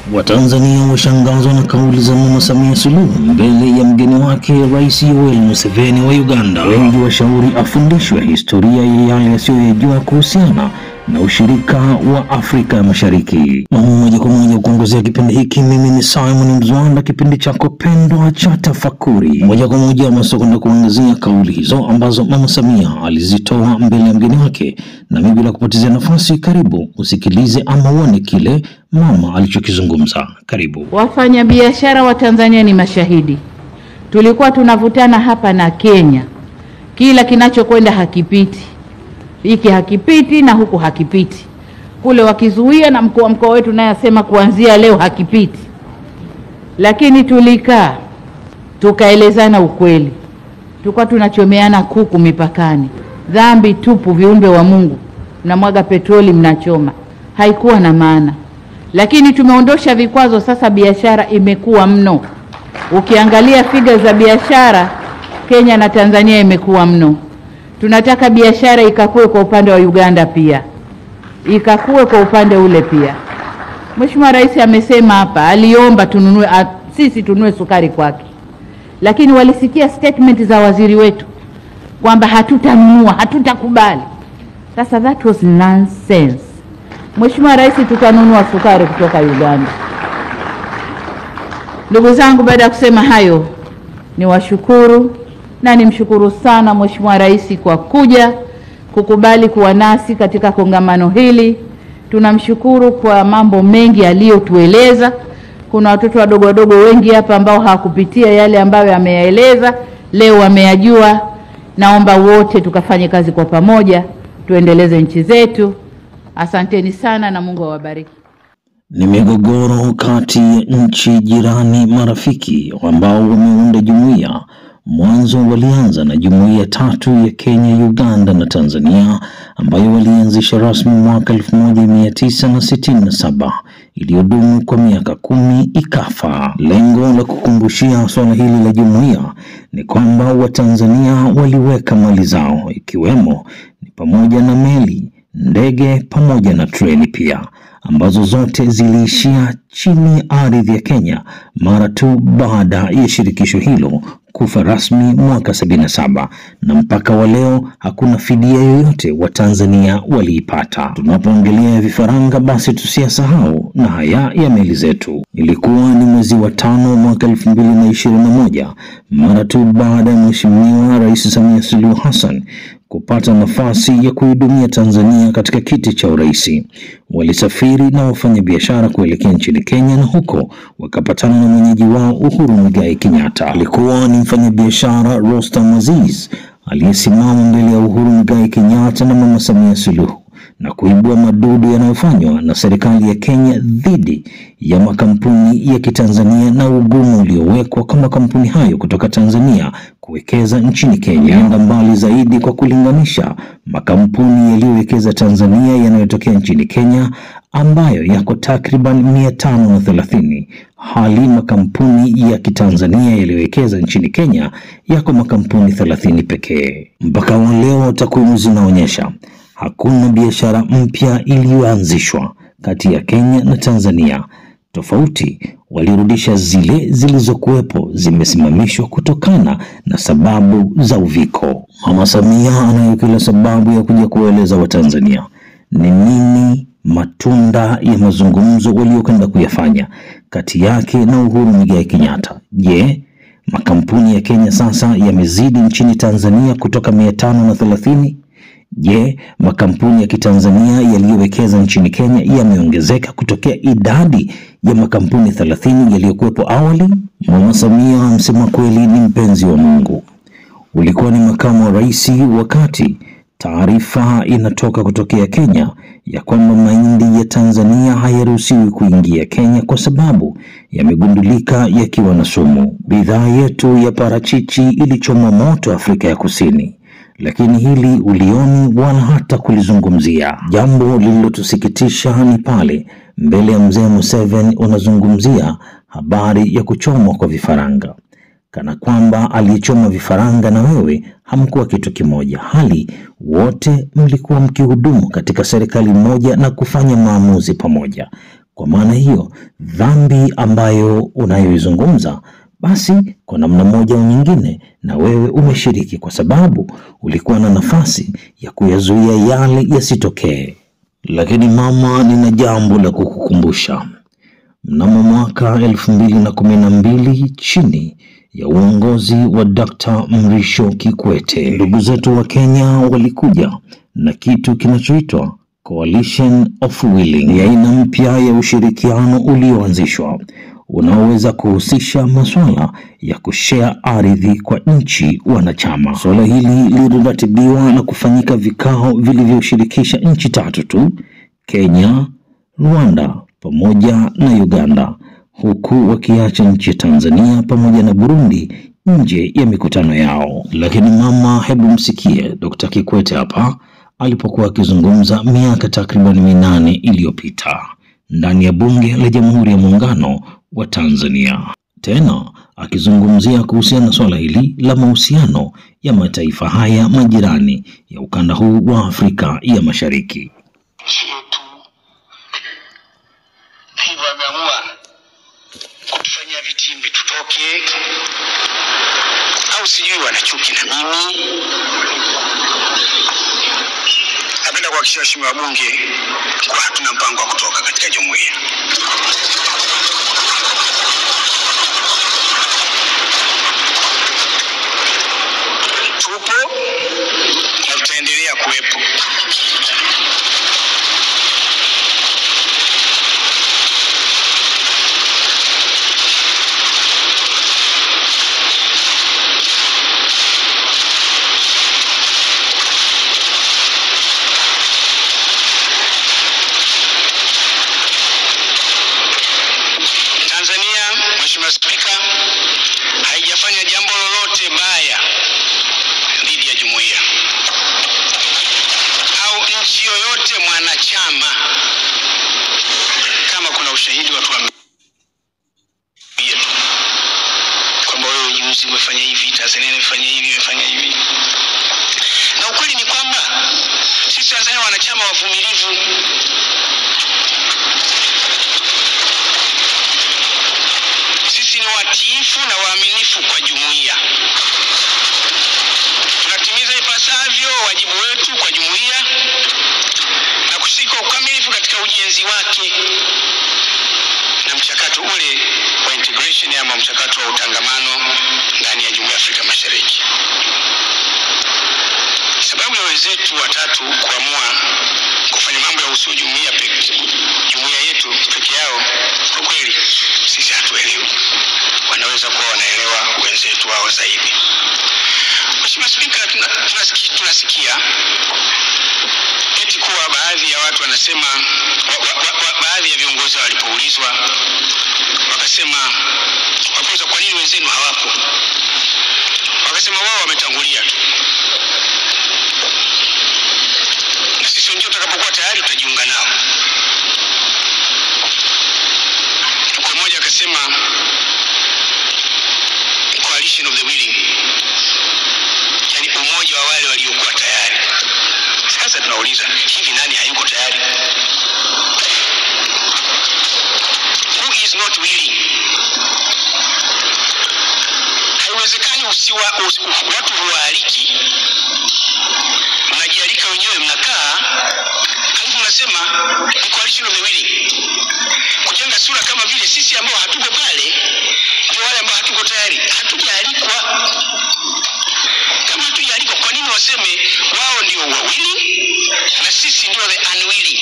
Watanzania washangazwa na kauli za Mama Samia Suluhu mbele ya mgeni wake Rais Yoweri Museveni wa Uganda. Wengi washauri afundishwe historia ya yale yasiyoyajua kuhusiana na ushirika wa Afrika ya Mashariki. Na moja kwa moja kuongozea kipindi hiki, mimi ni Simon Mzwanda, kipindi chako pendwa cha Tafakuri. Moja kwa moja masokwenda kuangazia kauli hizo ambazo Mama Samia alizitoa mbele ya mgeni wake, na mimi bila kupotezea nafasi, karibu usikilize ama uone kile mama alichokizungumza. Karibu. Wafanyabiashara wa Tanzania ni mashahidi. Tulikuwa tunavutana hapa na Kenya, kila kinachokwenda hakipiti, hiki hakipiti na huku hakipiti, kule wakizuia, na mkuu wa mkoa wetu naye asema kuanzia leo hakipiti. Lakini tulikaa tukaelezana ukweli, tulikuwa tunachomeana kuku mipakani, dhambi tupu, viumbe wa Mungu, mnamwaga petroli, mnachoma, haikuwa na maana lakini tumeondosha vikwazo, sasa biashara imekuwa mno. Ukiangalia figa za biashara Kenya na Tanzania imekuwa mno. Tunataka biashara ikakue kwa upande wa Uganda pia, ikakue kwa upande ule pia. Mheshimiwa Rais amesema hapa, aliomba tununue a, sisi tununue sukari kwake, lakini walisikia statement za waziri wetu kwamba hatutanunua, hatutakubali. Sasa that was nonsense. Mheshimiwa Rais, tutanunua sukari kutoka Uganda. Ndugu zangu, baada ya kusema hayo, niwashukuru na nimshukuru sana Mheshimiwa Rais kwa kuja kukubali kuwa nasi katika kongamano hili. Tunamshukuru kwa mambo mengi aliyotueleza. Kuna watoto wadogo wadogo wengi hapa ambao hawakupitia yale ambayo ameyaeleza, leo wameyajua. Naomba wote tukafanye kazi kwa pamoja, tuendeleze nchi zetu. Asanteni sana na Mungu awabariki. Ni migogoro kati ya nchi jirani marafiki ambao wameunda jumuiya. Mwanzo walianza na jumuiya tatu ya Kenya, Uganda na Tanzania ambayo walianzisha rasmi mwaka 1967 iliyodumu kwa miaka kumi ikafa. Lengo la kukumbushia suala hili la jumuiya ni kwamba Watanzania waliweka mali zao ikiwemo ni pamoja na meli ndege pamoja na treni pia ambazo zote ziliishia chini ya ardhi ya Kenya mara tu baada ya shirikisho hilo kufa rasmi mwaka 77 na mpaka wa leo hakuna fidia yoyote wa Tanzania waliipata. Tunapoongelea vifaranga, basi tusiyasahau na haya ya meli zetu. Ilikuwa ni mwezi wa tano mwaka 2021 mara tu baada ya Mheshimiwa Rais Samia Suluhu Hassan kupata nafasi ya kuhudumia Tanzania katika kiti cha urais. Walisafiri na wafanyabiashara kuelekea nchini Kenya na huko wakapatana na mwenyeji wao Uhuru Muigai Kenyatta. Alikuwa ni mfanyabiashara Rostam Aziz aliyesimama mbele ya Uhuru Muigai Kenyatta na Mama Samia Suluhu na kuibua madudu yanayofanywa na serikali ya Kenya dhidi ya makampuni ya Kitanzania na ugumu uliowekwa kwa makampuni hayo kutoka Tanzania kuwekeza nchini Kenya. Enda mbali zaidi kwa kulinganisha makampuni yaliyowekeza Tanzania yanayotokea nchini Kenya ambayo yako takriban mia tano na thelathini hali makampuni ya Kitanzania yaliyowekeza nchini Kenya yako makampuni thelathini pekee. Mpaka wa leo takwimu zinaonyesha hakuna biashara mpya iliyoanzishwa kati ya Kenya na Tanzania. Tofauti walirudisha zile zilizokuwepo zimesimamishwa kutokana na sababu za uviko. Mama Samia anayo kila sababu ya kuja kuwaeleza Watanzania ni nini matunda ya mazungumzo waliokwenda kuyafanya kati yake na Uhuru Muigai Kenyatta. Je, makampuni ya Kenya sasa yamezidi nchini Tanzania kutoka mia tano na thelathini? Je, makampuni ya Kitanzania yaliyowekeza nchini Kenya yameongezeka kutokea idadi ya makampuni thelathini yaliyokuwepo awali? Mama Samia msema kweli ni mpenzi wa Mungu. Ulikuwa ni makamu wa rais wakati taarifa inatoka kutokea Kenya ya kwamba mahindi ya Tanzania hayaruhusiwi kuingia Kenya kwa sababu yamegundulika yakiwa na sumu. Bidhaa yetu ya parachichi ilichomwa moto Afrika ya Kusini lakini hili ulioni wala hata kulizungumzia. Jambo lililotusikitisha ni pale mbele ya mzee Museveni unazungumzia habari ya kuchomwa kwa vifaranga, kana kwamba aliyechoma vifaranga na wewe hamkuwa kitu kimoja, hali wote mlikuwa mkihudumu katika serikali moja na kufanya maamuzi pamoja. Kwa maana hiyo, dhambi ambayo unayoizungumza basi kwa namna moja au nyingine, na wewe umeshiriki, kwa sababu ulikuwa na nafasi ya kuyazuia yale yasitokee. Lakini mama, nina jambo la kukukumbusha. Mnamo mwaka elfu mbili na kumi na mbili chini ya uongozi wa Dr. Mrisho Kikwete, ndugu zetu wa Kenya walikuja na kitu kinachoitwa Coalition of Willing. Ni aina mpya ya ushirikiano ulioanzishwa unaoweza kuhusisha masuala ya kushea ardhi kwa nchi wanachama. Suala hili liliratibiwa na kufanyika vikao vilivyoshirikisha nchi tatu tu, Kenya, Rwanda pamoja na Uganda, huku wakiacha nchi ya Tanzania pamoja na Burundi nje ya mikutano yao. Lakini mama, hebu msikie Dr. Kikwete hapa alipokuwa akizungumza miaka takriban minane iliyopita ndani ya Bunge la Jamhuri ya Muungano wa Tanzania, tena akizungumzia kuhusiana na swala hili la mahusiano ya mataifa haya majirani ya ukanda huu wa Afrika ya Mashariki. nchi yetu, hivyo ameamua kutufanyia vitimbi tutoke, au sijui wana chuki na mimi. Napenda kuhakikishia waheshimiwa wabunge kuwa hatuna mpango wa kutoka katika jumuiya. Tupo na tutaendelea kuwepo. Tanzania, Mheshimiwa Spika, haijafanya jambo lolote baya dhidi ya jumuiya au nchi yoyote mwanachama. Kama kuna ushahidi watu wa yetu kwamba wewe juzi umefanya hivi, Tanzania imefanya hivi, imefanya hivi, na ukweli ni kwamba sisi Tanzania wanachama wavumilivu sisi ni watiifu na waaminifu kwa jumuiya. Tunatimiza ipasavyo wajibu wetu kwa jumuiya na kushiriki kwa ukamilifu katika ujenzi wake na mchakato ule wa integration ama mchakato wa utangamano ndani ya Jumuiya ya Afrika Mashariki. Sababu ya wenzetu watatu kuamua kufanya mambo ya usio jumuiya peke jumuiya yetu peke yao, kwa kweli sisi hatuelewi. Wanaweza kuwa wanaelewa wenzetu wao zaidi. Mheshimiwa Spika, tuna- tunasikia, tunasikia eti kuwa baadhi ya watu wanasema wa, wa, wa, wa, baadhi ya viongozi walipoulizwa wakasema wakauliza kwa nini wenzenu hawapo, wakasema wao wametangulia tu na sisi wenyewe tutakapokuwa tayari tutajiunga nao. Kwa mmoja akasema coalition of the willing, yani umoja wa wale waliokuwa tayari. Sasa tunauliza hivi, nani hayuko tayari? Who is not willing? Haiwezekani usiwa, usi, watu huwaaliki mnajialika wenyewe, mnakaa halafu mnasema ni coalition of the willing, kujenga sura kama vile sisi ambao hatuko pale ndio wale ambao hatuko tayari. Hatujaalikwa. Kama hatujaalikwa, kwa nini waseme wao ndio wa willing na sisi ndio the unwilling?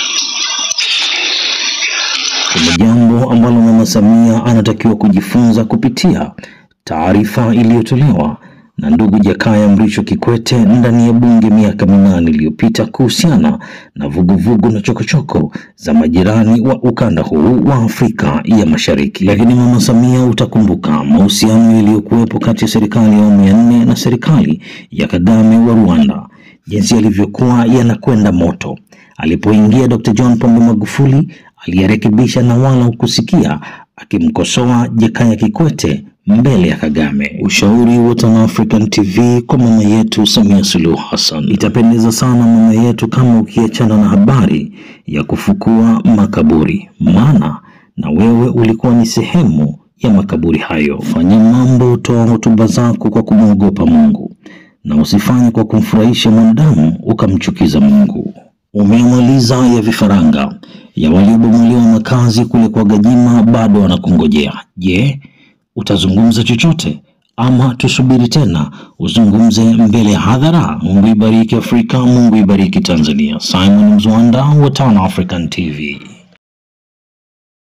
Kuna jambo ambalo Mama Samia anatakiwa kujifunza kupitia taarifa iliyotolewa na ndugu Jakaya Mrisho Kikwete ndani ya bunge miaka minane iliyopita kuhusiana na vuguvugu na chokochoko za majirani wa ukanda huu wa Afrika ya Mashariki. Lakini Mama Samia, utakumbuka mahusiano yaliyokuwepo kati ya serikali ya awamu ya nne na serikali ya Kagame wa Rwanda, jinsi yalivyokuwa yanakwenda moto. Alipoingia Dr. John Pombe Magufuli aliyarekebisha na wala hukusikia akimkosoa Jakaya Kikwete mbele ya Kagame. Ushauri wa Tan African TV kwa mama yetu Samia Suluhu Hassan. Itapendeza sana mama yetu kama ukiachana na habari ya kufukua makaburi, maana na wewe ulikuwa ni sehemu ya makaburi hayo. Fanya mambo, toa hotuba zako kwa kumwogopa Mungu na usifanye kwa kumfurahisha mwanadamu ukamchukiza Mungu. Umeamaliza ya vifaranga ya waliobomolewa makazi kule kwa Gajima bado wanakungojea. Je, utazungumza chochote ama tusubiri tena uzungumze mbele ya hadhara? Mungu ibariki Afrika, Mungu ibariki Tanzania. Simon Mzwanda wa Tan African TV.